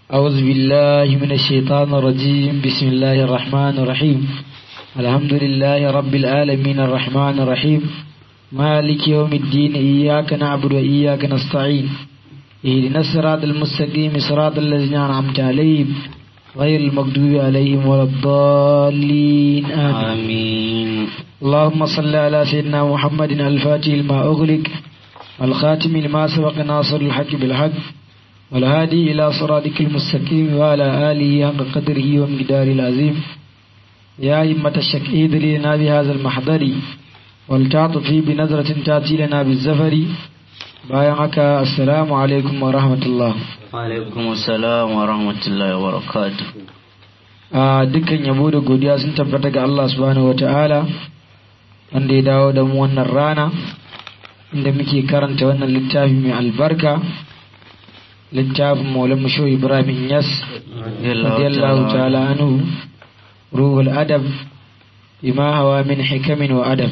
أعوذ بالله من الشيطان الرجيم بسم الله الرحمن الرحيم الحمد لله رب العالمين الرحمن الرحيم مالك يوم الدين إياك نعبد وإياك نستعين اهدنا الصراط المستقيم صراط الذين أنعمت عليهم غير المغضوب عليهم ولا الضالين آمين آمين اللهم صل على سيدنا محمد الفاتح لما أغلق الخاتم لما سبق ناصر الحق بالحق والهادي إلى صراطك المستقيم وعلى آله حق قدره ومقداره العظيم يا إمة الشكيد لنا بهذا المحضر ولتعطفي بنظرة تأتي لنا بالزفر بايعك السلام عليكم ورحمة الله alaikum salam wa rahmatullahi wa barakatuh a dukkan yabo da godiya sun tabbata ga Allah subhanahu wata'ala wanda ya dawo da mu wannan rana inda muke karanta wannan littafi mai albarka littafin maulan musho ibrahim yas radiyallahu ta'ala anhu ruhul adab bima hawa min hikamin wa adab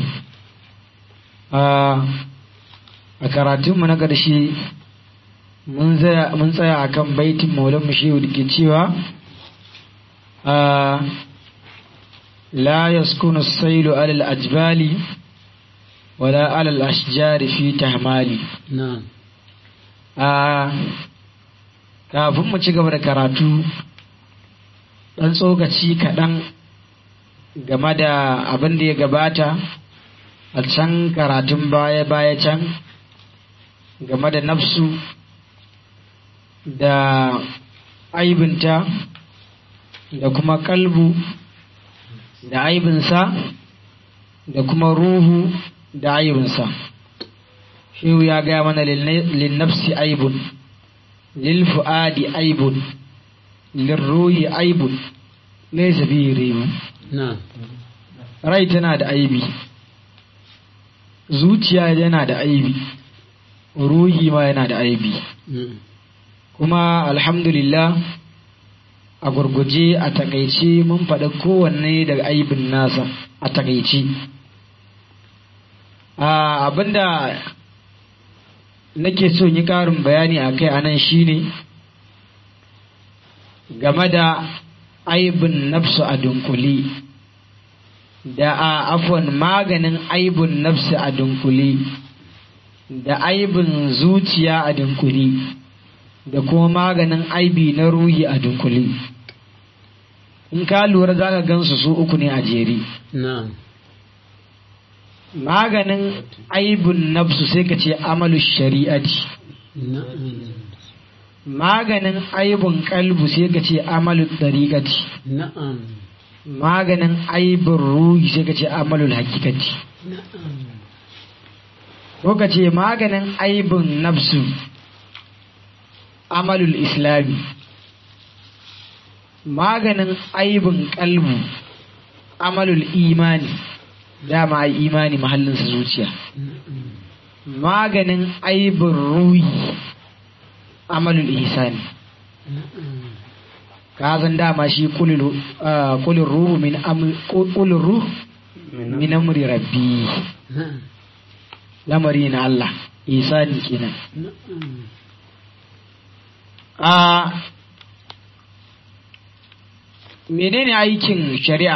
a karatunmu na ƙarshe mun tsaya a kan baitin maulan mushehu da ke cewa la yaskunu sailu alal ajbali wala alal ashjari fi tahmali kafin mu ci gaba da karatu ɗan tsokaci kaɗan game da abin da ya gabata a can karatun baya-baya can game da nafsu da aibinta da kuma kalbu da aibinsa da kuma ruhu da aibinsa shehu ya gaya mana linnafsi aibun lilfu'adi aibun lirruhi aibun laisa bihi rimu rai tana da aibi zuciya yana da aibi ruhi ma yana da aibi kuma alhamdulillah a gurguje a takaice mun faɗa kowanne daga aibin nasa a takaice abinda nake so yi ƙarin bayani a kai anan shine game da aibin nafsu a dunkule da a afon maganin aibin nafsu a dunkule da aibin zuciya a dunkule da kuma maganin aibi na ruhi a dunkule in ka lura za ka gansu su uku ne a jere maganin aibin nafsu sai ka ce amalu shari'ati maganin aibin kalbu sai ka ce amalu tariqati maganin aibin ruhi sai ka ce amalu hakikati ko ka ce maganin aibin nafsu amalul islami maganin aibin kalbu amalul imani dama ai imani mahallinsa zuciya maganin aibin ruhi amalul ihsani ka san dama shi kulin ruhu min kulin ruhu min amri rabbi lamari na Allah ihsani kenan a menene aikin shari'a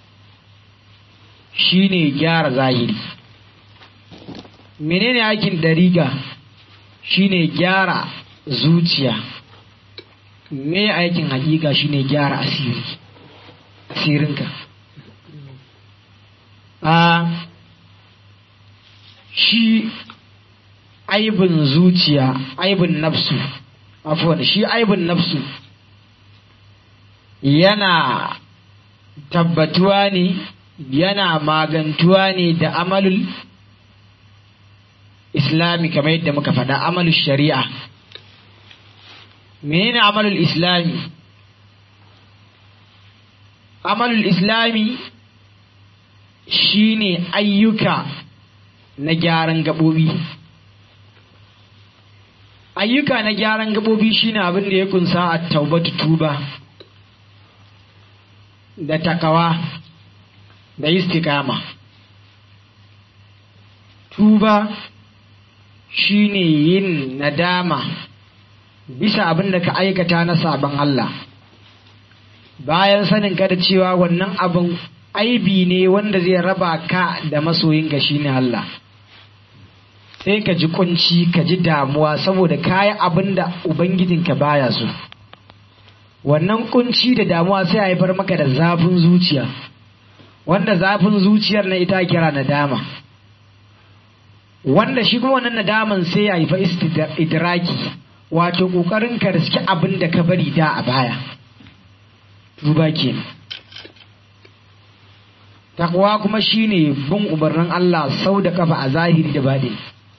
shine gyara zahiri menene aikin dariga shine gyara zuciya me aikin hakika shine gyara asiri asirinka a shi aibin zuciya aibin nafsu afuwan shi aibin nafsu yana tabbatuwa ne yana magantuwa ne da amalul islami kamar yadda muka faɗa amalul shari'a menene amalul islami amalul islami shine ayyuka na gyaran gaɓoɓi ayyuka na gyaran gaɓoɓi shine abin da ya kunsa a taubatu tuba da takawa da istikama tuba shine yin nadama bisa abin da ka aikata na sabon Allah bayan sanin ka da cewa wannan abin aibi ne wanda zai raba ka da masoyinka shine Allah sai ka ji kunci ka ji damuwa saboda kayi abin da ubangijinka baya so wannan kunci da damuwa sai a haifar maka da zafin zuciya wanda zafin zuciyar na ita kira nadama wanda shi kuma wannan nadaman sai ya haifa idraki wato kokarin ka riski abin da ka bari da a baya tuba kenan takwa kuma shine bin umarnin Allah sau da kafa a zahiri da baɗi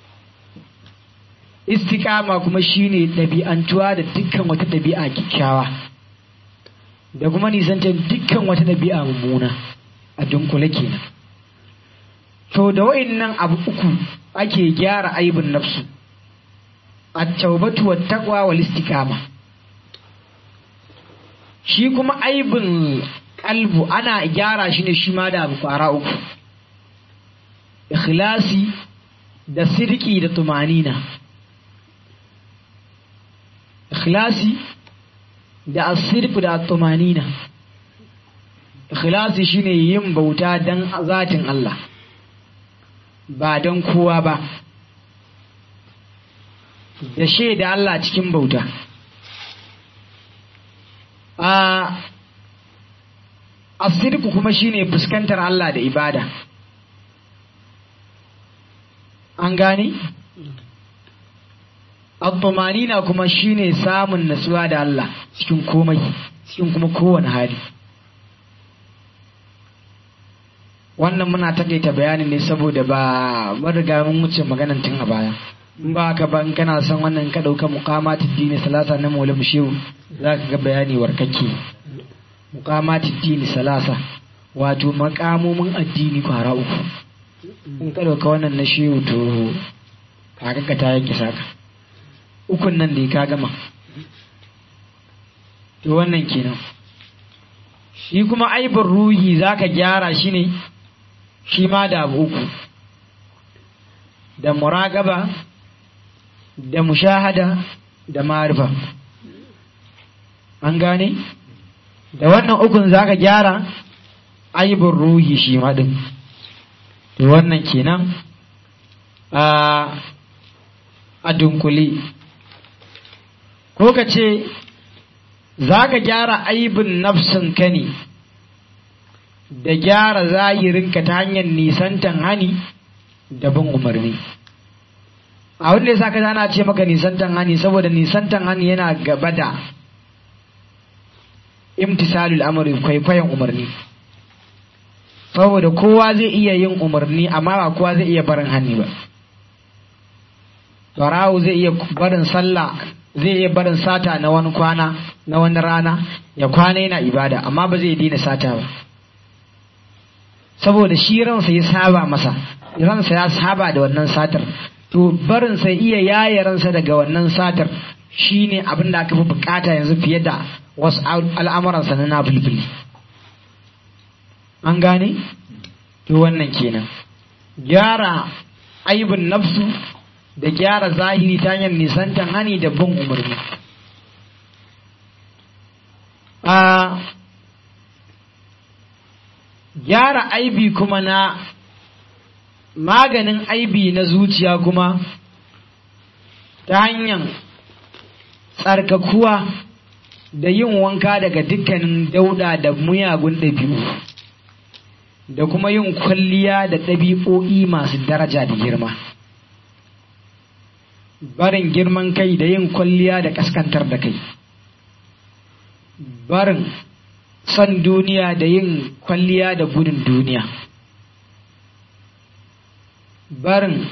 istikama kuma shine ɗabi'antuwa da dukkan wata ɗabi'a kyakkyawa da kuma nisantar dukkan wata ɗabi'a mummuna a dunkule kenan to da wa'innan abu uku ake gyara aibin nafsu at-taubatu wat-taqwa wal-istiqama shi kuma aibin kalbu ana gyara shi ne shi ma da abu kwara uku ikhlasi da sirki da tumanina ikhlasi da asirku da tumanina ikhlasi shine yin bauta dan zatin Allah ba don kowa ba da shaida Allah cikin bauta a asirku kuma shine fuskantar Allah da ibada an gani al kuma shine samun natsuwa da Allah cikin komai cikin kuma kowane hali wannan muna takaita bayanin ne saboda ba mun riga mun wuce maganan tun a baya in ba ka ba in kana son wannan ka dauka muqamatul dini salasa na maulana shehu zaka ga bayani warkake muqamatul dini salasa wato makamomin addini kwara uku in ka dauka wannan na shehu to kaga ka ta yanke saka ukun nan da ka gama to wannan kenan shi kuma aibin ruhi zaka gyara shi ne shi ma da abu uku da muragaba da mushahada da marifa an gane da wannan ukun zaka gyara aibin ruhi shi ma din to wannan kenan a a dunkule ko ka ce za ka gyara aibin nafsinka ne da gyara zahirinka ta hanyar nisantan hani da bin umarni a wanda ya sa ka ana ce maka nisantan hani saboda nisantan hani yana gaba da imtisalul amri kwaikwayon umarni saboda kowa zai iya yin umarni amma ba kowa zai iya barin hani ba barawo zai iya barin sallah zai iya barin sata na wani kwana na wani rana ya kwana yana ibada amma ba zai daina sata ba saboda shi ransa ya saba masa ransa ya saba da wannan satar to barin sai iya yaye ransa daga wannan satar shine abin da aka fi bukata yanzu fiye da wasu al'amuransa na nafilfili an gane to wannan kenan gyara aibin nafsu da gyara zahiri ta hanyar nisantan hani da bin umarni a gyara aibi kuma na maganin aibi na zuciya kuma ta hanyar tsarkakuwa da yin wanka daga dukkanin dauda da muyagun ɗabi'u da kuma yin kwalliya da ɗabi'o'i masu daraja da girma barin girman kai da yin kwalliya da kaskantar da kai barin son duniya da yin kwalliya da gudun duniya barin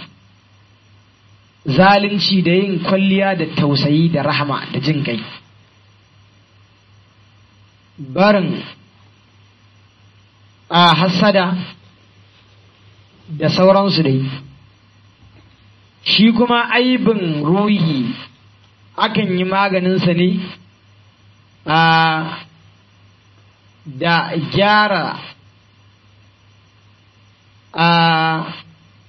zalunci da yin kwalliya da tausayi da rahama da jin kai barin a hassada da sauransu dai shi kuma aibin ruhi akan yi maganinsa ne a da gyara a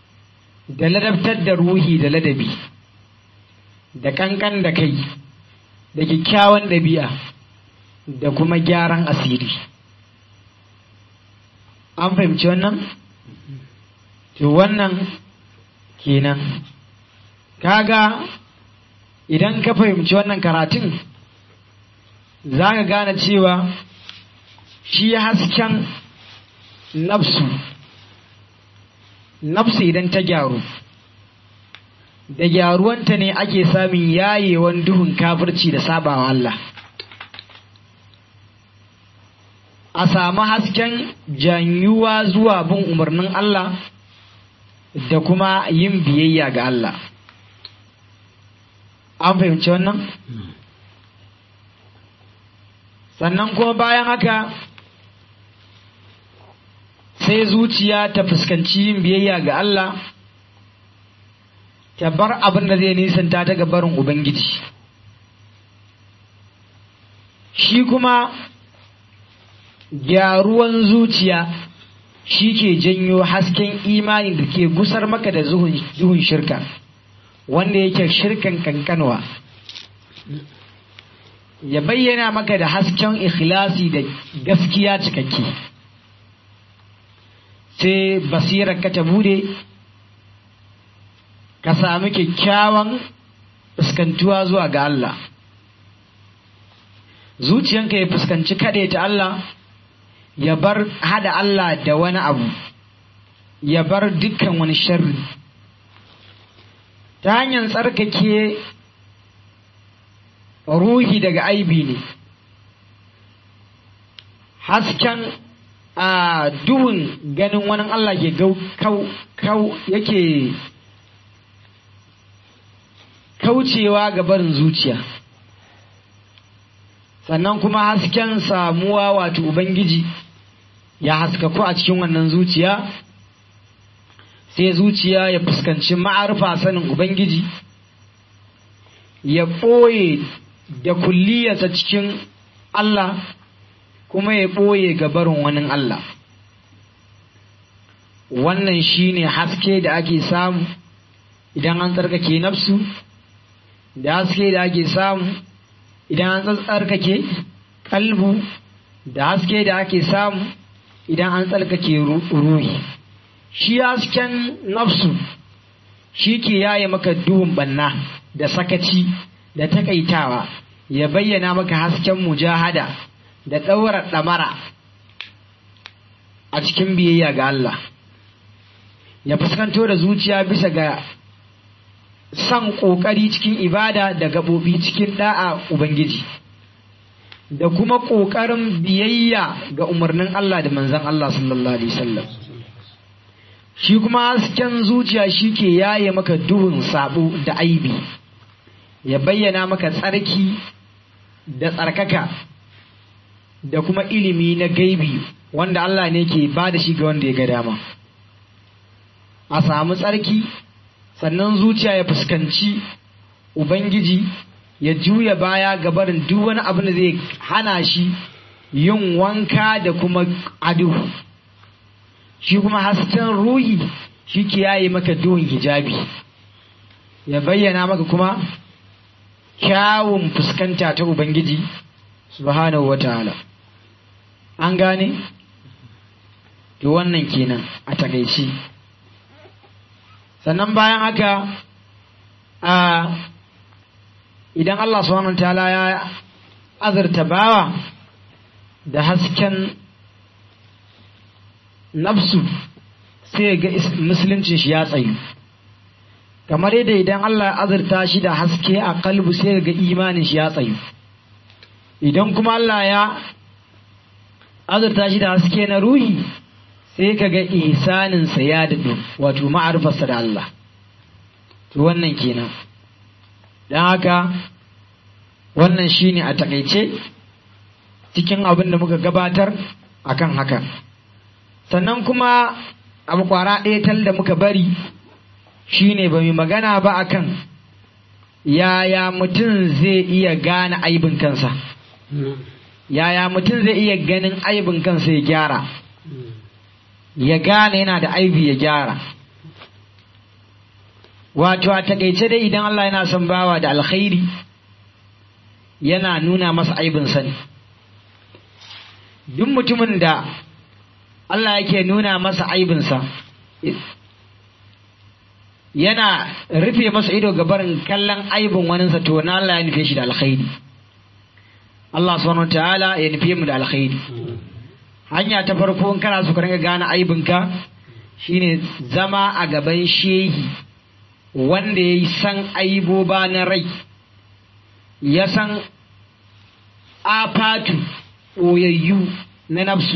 da ladabtar da ruhi da ladabi da kankan da kai da kyakkyawan ɗabi'a da kuma gyaran asiri an fahimci wannan to wannan kenan kaga idan ka fahimci wannan karatun za ka gane cewa shi hasken nafsu nafsu idan ta gyaru da gyaruwanta ne ake samun yayewan duhun kafirci da sabawa Allah a samu hasken janyuwa zuwa bin umarnin Allah da kuma yin biyayya ga Allah an fahimci wannan sannan kuma bayan haka sai zuciya ta fuskanci yin biyayya ga Allah ta bar abin da zai nisanta ta ga barin Ubangiji shi kuma gyaruwan zuciya shi ke janyo hasken imani da ke gusar maka da zuhun shirka wanda yake shirkan kankanwa ya bayyana maka da hasken ikhlasi da gaskiya cikakke sai basirar ka ta bude ka sami kyakkyawan fuskantuwa zuwa ga Allah zuciyanka ya fuskanci kaɗe ta Allah ya bar hada Allah da wani abu ya bar dukkan wani sharri ta hanyar tsarkake ruhi daga aibi ne hasken a duhun ganin wani Allah ke kau yake kaucewa ga barin zuciya sannan kuma hasken samuwa wato Ubangiji ya haskaku a cikin wannan zuciya sai zuciya ya fuskanci ma'arfa sanin Ubangiji ya ɓoye da kulliyarsa cikin Allah kuma ya ɓoye ga barin wani Allah wannan shine haske da ake samu idan an tsarkake nafsu da haske da ake samu idan an tsarkake kalbu da haske da ake samu idan an tsarkake ruhi shi hasken nafsu shi ke yaye maka duhun banna da sakaci da takaitawa ya bayyana maka hasken mujahada da ɗaura ɗamara a cikin biyayya ga Allah ya fuskanto da zuciya bisa ga son ƙoƙari cikin ibada da gaɓoɓi cikin ɗa'a Ubangiji, da kuma ƙoƙarin biyayya ga umarnin Allah da manzan Allah sallallahu Alaihi wasallam. Shi kuma hasken zuciya shi ke yaye maka duhun sabo da aibi, ya bayyana maka tsarki da tsarkaka da kuma ilimi na gaibi wanda Allah ne ke ba da shi ga wanda ya ga dama. A samu tsarki sannan zuciya ya fuskanci Ubangiji ya juya baya ga barin duk wani abin da zai hana shi yin wanka da kuma ado shi kuma hasken ruhi shi ke yaye maka duhun hijabi ya bayyana maka kuma kyawun fuskanta ta Ubangiji subhanahu wa ta'ala an gane? to wannan kenan a takaici sannan bayan haka a idan Allah subhanahu ta'ala ya azurta bawa da hasken nafsu sai ga musuluncin shi ya tsayu kamar yadda idan Allah ya azurta shi da haske a kalbu sai ga imanin shi ya tsayu idan kuma Allah ya azurta shi da haske na ruhi sai ka ga ihsaninsa ya daɗu wato ma'arfarsa da Allah to wannan kenan don haka wannan shine a takaice cikin abin da muka gabatar akan haka sannan kuma abu kwara ɗaya tal da muka bari shine ba mu magana ba akan yaya mutum zai iya gane aibin kansa yaya mutum zai iya ganin aibin kansa ya gyara ya gane yana da aibi ya gyara wato a takaice dai idan Allah yana son bawa da alkhairi yana nuna masa aibinsa ne duk mutumin da Allah yake nuna masa aibinsa yana rufe masa ido ga barin kallon aibin waninsa to na Allah ya nufe shi da alkhairi Allah subhanahu ta'ala ya nufe mu da alkhairi hanya ta farko in kana so ka ringa gane aibinka shine zama a gaban shehi wanda ya san aiboba na rai ya san afatu ɓoyayyu na nafsu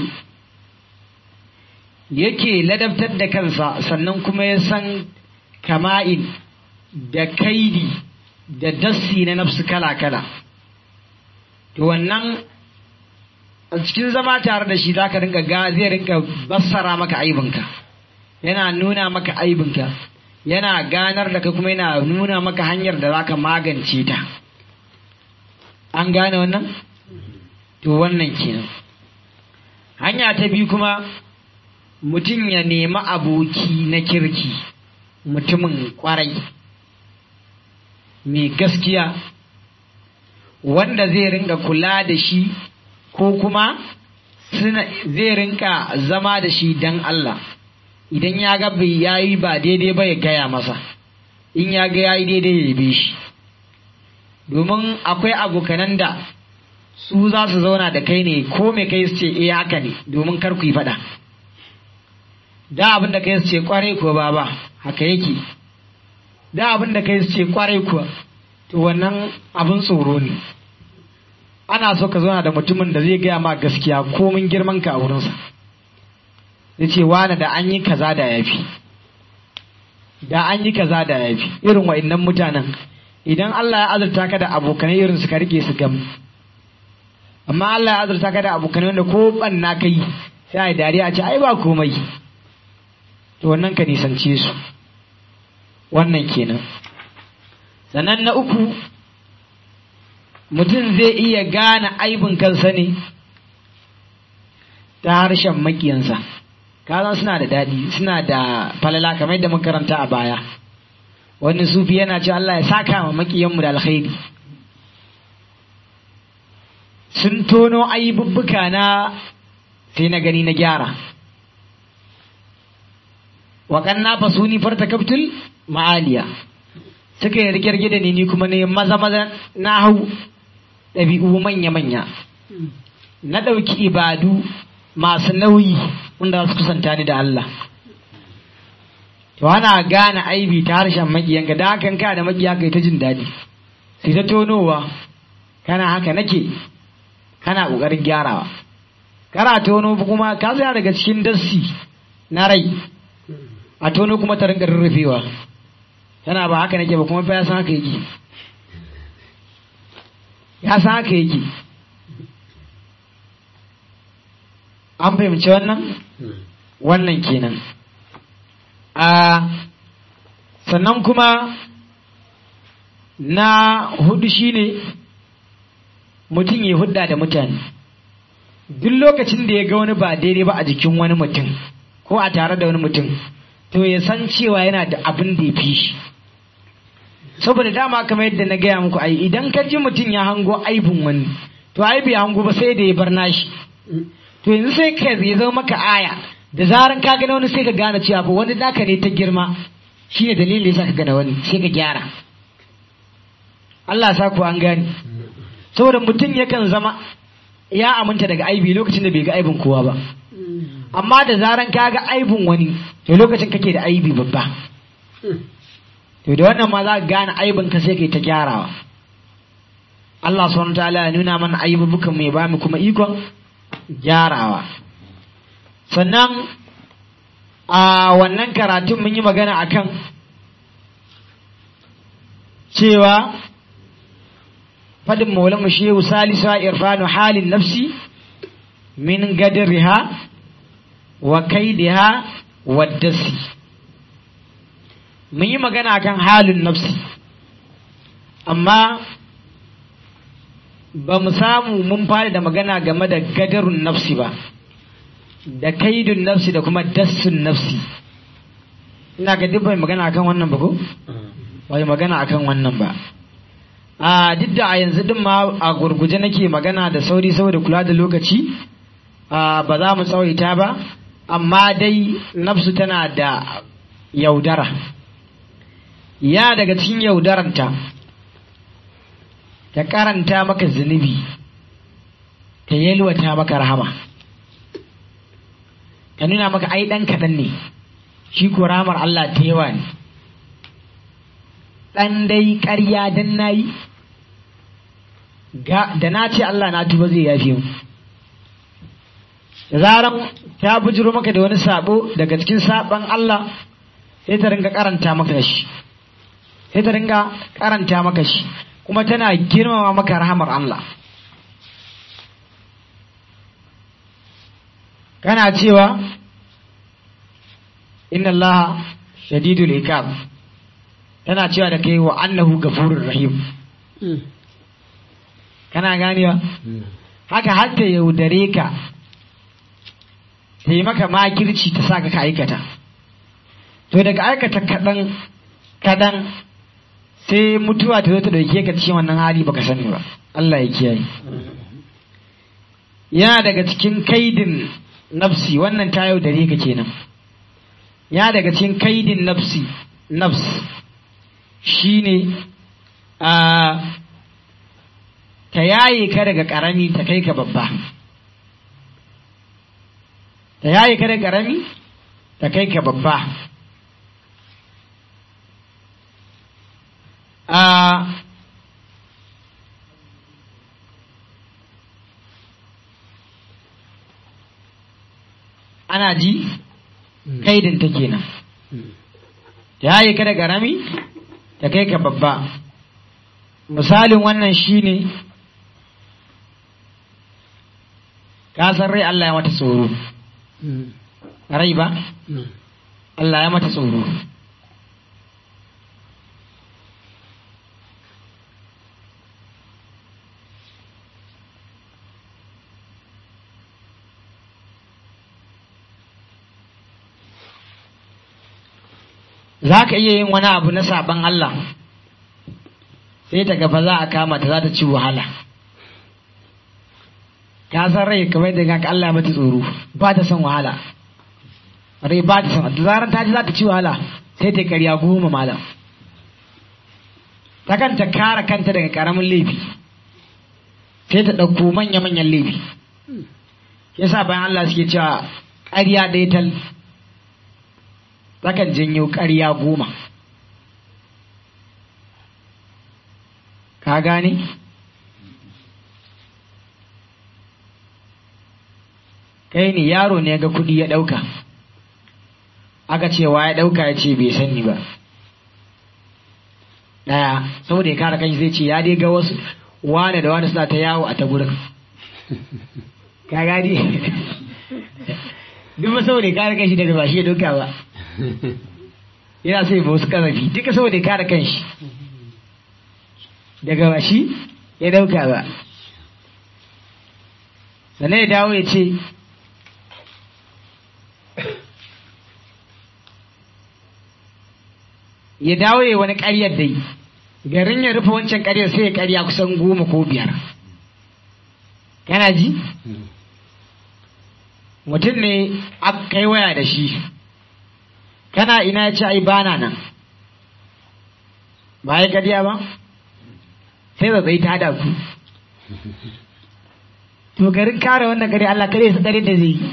yake ladabtar da kansa sannan kuma ya san kama'in da kaidi da dassi na nafsu kala-kala to wannan a cikin zama tare da shi zaka rinka ga zai rinka bassara maka aibinka yana nuna maka aibinka yana ganar da ka kuma yana nuna maka hanyar da zaka magance ta an gane wannan to wannan kenan hanya ta biyu kuma mutum ya nemi aboki na kirki mutumin kwarai mai gaskiya wanda zai rinka kula da shi ko kuma zai rinka zama da shi don Allah idan ya ga bai yayi ba daidai ba ya gaya masa in ya ga yayi daidai ya yabe shi domin akwai abokanan da su za su zauna da kai ne ko me kai su ce eh haka ne domin kar ku yi faɗa da abin da kai su ce kwarai kuwa baba haka yake da abin da kai su ce kwarai kuwa to wannan abin tsoro ne ana so ka zauna da mutumin da zai gaya ma gaskiya komin girman ka a wurinsa zai ce wani da an yi kaza da yafi da an yi kaza da yafi irin wa'annan mutanen idan Allah ya azurta ka da abokanai irin su ka rike su gam amma Allah ya azurta ka da abokanai wanda ko banna kai sai a dariya a ce ai ba komai to wannan ka nisance su wannan kenan sannan na uku mutum zai iya gane aibin kansa ne ta harshen makiyansa kazan suna da daɗi suna da falala kamar yadda makaranta a baya wani sufi yana ce Allah ya saka ma makiyanmu da alkhairi sun tono aibubbuka na sai na gani na gyara waƙan na fasuni farta kaftul ma'aliya suka yi rike da ni ni kuma ne maza maza na hau ɗabi'u manya manya na ɗauki ibadu masu nauyi wanda su kusanta ni da Allah to ana gane aibi ta harshen makiyanka da hakan ka da makiya kai ta jin daɗi sai ta tonowa kana haka nake kana ƙoƙarin gyarawa kana tono kuma ka tsaya daga cikin dassi na rai a tono kuma ta rinka rurrufewa tana ba haka nake ba kuma fa ya san haka yake ya san haka yake an fahimci wannan wannan kenan a sannan kuma na hudu shine mutum ya hudda da mutane duk lokacin da ya ga wani ba daidai ba a jikin wani mutum ko a tare da wani mutum to ya san cewa yana da abin da ya fi shi saboda dama kamar yadda na gaya muku ai idan ka ji mutum ya hango aibin wani to ai bai hango ba sai da ya bar nashi to yanzu sai ka ya zama maka aya da zaran ka gane wani sai ka gane cewa ba wani naka ne ta girma shine dalilin yasa ka gane wani sai ka gyara Allah sa ku an gane saboda mutum yakan zama ya aminta daga aibi lokacin da bai ga aibin kowa ba amma da zaran ka ga aibin wani to lokacin kake da aibi babba to da wannan ma za ka gane aibin ka sai kai ta gyarawa Allah subhanahu ta'ala ya nuna mana aibubukan mu ya ba mu kuma ikon gyarawa sannan a wannan karatun mun yi magana akan cewa fadin maulan mu shehu salisu irfanu halin nafsi min gadriha wa kaidiha wa dasi mun yi magana akan halin nafsi amma ba mu samu mun fara da magana game da gadarun nafsi ba da kaidun nafsi da kuma dassun nafsi ina ga duk bai magana akan wannan ba ko bai magana akan wannan ba a duk da a yanzu din ma a gurguje nake magana da sauri saboda kula da lokaci a ba za mu tsawaita ba amma dai nafsu tana da yaudara ya daga cikin yaudaranta ta karanta maka zunubi ta yalwata maka rahama ka nuna maka ai ɗan kaɗan ne shi ko rahamar Allah ta yawa ne ɗan dai ƙarya dan na yi da na ce Allah na tuba zai yafe mu da zaran ta bujiro maka da wani sabo daga cikin saban Allah sai ta ringa karanta maka shi sai ta ringa karanta maka shi kuma tana girmama maka rahamar Allah kana cewa inna Allah shadidul iqab tana cewa da kai wa annahu gafurur rahim kana ganewa haka har ta yaudare ka ta yi maka makirci ta sa ka aikata to daga aikata kaɗan kaɗan sai mutuwa ta zo ta ɗauke ka cikin wannan hali baka sani ba Allah ya kiyaye yana daga cikin kaidin nafsi wannan ta yaudare ka kenan ya daga cikin kaidin nafsi nafs shine a ta yaye ka daga ƙarami ta kai ka babba ta yaye ka daga ƙarami ta kai ka babba a ana ji kaidin ta kenan ta yaye ka daga ƙarami ta kai ka babba misalin wannan shine ka san rai Allah ya mata tsoro rai ba Allah ya mata tsoro za ka iya yin wani abu na saban Allah sai ta gaba za a kama ta za ta ci wahala ka san rai kamar da ga Allah mata tsoro ba ta son wahala rai ba ta son da zarar ta ji za ta ci wahala sai ta karya goma malam ta kanta kare kanta daga karamin laifi sai ta ɗauko manya-manyan laifi yasa bayan Allah suke cewa ƙarya ɗaya tal takan janyo ƙarya goma ka gane kai ne yaro ne ga kuɗi ya ɗauka aka ce wa ya ɗauka ya ce bai sani ba ɗaya saboda ya kare kanshi zai ce ya dai ga wasu wane da wane suna ta yawo a ta gurin ka gani duk ba saboda ya kare kanshi daga ba shi ya ɗauka ba yana so ya ba wasu kazafi duka saboda ya kare kanshi daga ba shi ya ɗauka ba sannan ya dawo ya ce ya dawo ya wani ƙaryar dai garin ya rufe wancan ƙaryar sai ya ƙarya kusan goma ko biyar kana ji mutum ne aka kai waya da shi kana ina ya ce ai bana nan ba ya ƙarya ba sai zai ta hada ku to garin kare wannan gari Allah kare su kare da zai yi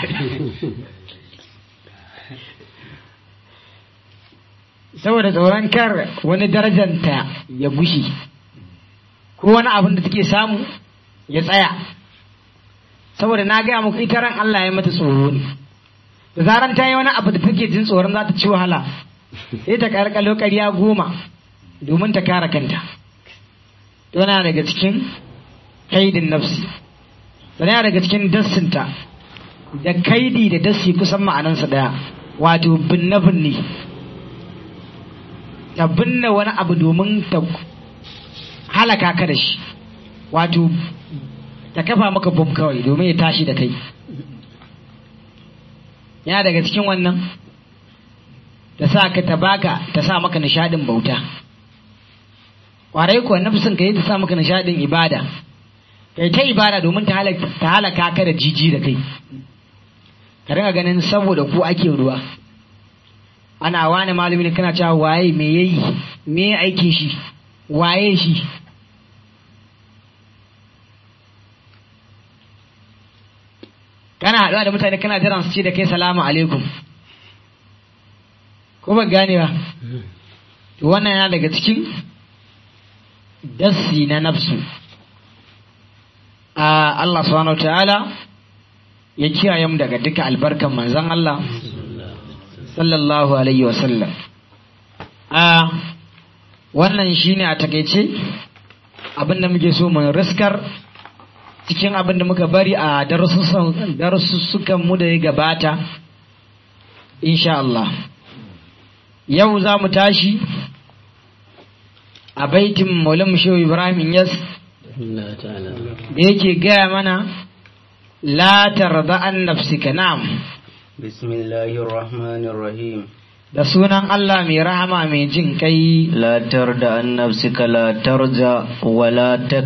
saboda tsoron kar wani darajanta ya gushi ko wani abin da take samu ya tsaya saboda na gaya muku ita ran Allah ya mata tsoro ne da zaran ta yi wani abu da take jin tsoron za ta ci wahala sai ta karkalo ƙarya goma domin ta kare kanta yana daga cikin kaidin nafsi yana daga cikin dassinta da kaidi da dassi kusan ma'anansa daya wato binne binne ta binne wani abu domin ta halaka ka da shi wato ta kafa maka bom kawai domin ya tashi da kai yana daga cikin wannan ta sa ka ta baka ta sa maka nishadin bauta kwarai kuwa nafsin ka yi ta sa maka nishadin ibada kai ta ibada domin ta halaka ta halaka ka da jiji da kai ka ringa ganin saboda ku ake ruwa ana wani malami ne kana cewa waye me yayi me aikin shi waye shi kana haɗuwa da mutane kana jiran su ce da kai salamu alaikum ko ban gane ba to wannan yana daga cikin dassi na nafsu a Allah subhanahu ta'ala ya kiyaye mu daga duka albarkan manzon Allah sallallahu alaihi wasallam a wannan shine a takaice abin da muke so mu riskar cikin abin da muka bari a darussukan mu da ya gabata insha Allah yau za mu tashi a baitin maulan shehu ibrahim yas da yake gaya mana la tarda an nafsika na'am bismillahir rahmanir rahim da sunan Allah mai rahama mai jin kai la tarda an nafsika la tarja wa la